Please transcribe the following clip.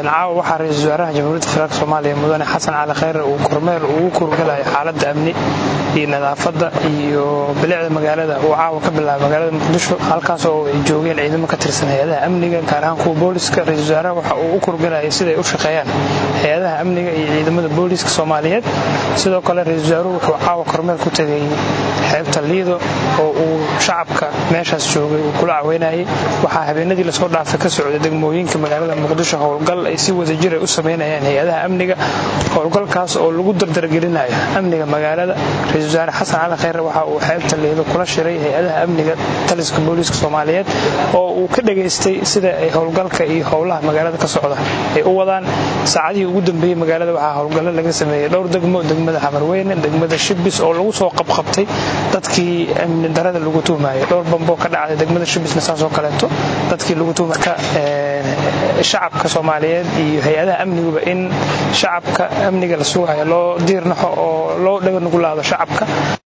caawa waxaa ra-iisul wasaaraha jamhuuriyadda federaalk soomaaliya mudane xasan cali khayre uu kormeer ugu kurgalayo xaaladda amni iyo nadaafadda iyo bilicda magaalada uu caawa ka bilaabay magaalada muqdisho halkaas oo ay joogeen ciidamo ka tirsan hay-adaha amniga gaar ahaan kuwa booliska ra-isul wasaaraha waxa uu u kurgalayay siday u shaqeeyaan hay-adaha amniga iyo ciidamada booliska soomaaliyeed sidoo kale ra-isul wasaaruhu wuxuu caawa kormeer ku tegay xeebta liido oo uu shacabka meeshaas joogay uu kula caweynayay waxaa habeenadii lasoo dhaafay ka socday degmooyinka magaalada muqdisho howlgal ay si wadajira u samaynayaan hay-adaha amniga howlgalkaas oo lagu dardargelinayo amniga magaalada ra-isul wasaare xasan cali khayre waxa uu xeebta liido kula shiray hay-adaha amniga taliska booliiska soomaaliyeed oo uu ka dhageystay sida ay howlgalka iyo howlaha magaalada ka socda ay u wadaan saacadihii ugu dambeeyey magaalada waxaa howlgallo laga sameeyey dhowr degmo degmada xamarweyne degmada shibis oo lagu soo qabqabtay dadkii amni darada lagu tuhmayo dhowr bamboo ka dhacday degmada shibisna saasoo kaleeto dadkii lagu tuhmay marka shacabka soomaaliyeed iyo hay-adaha amniguba in shacabka amniga la sugayo loo diirnaxo oo loo dhaganugulaado shacabka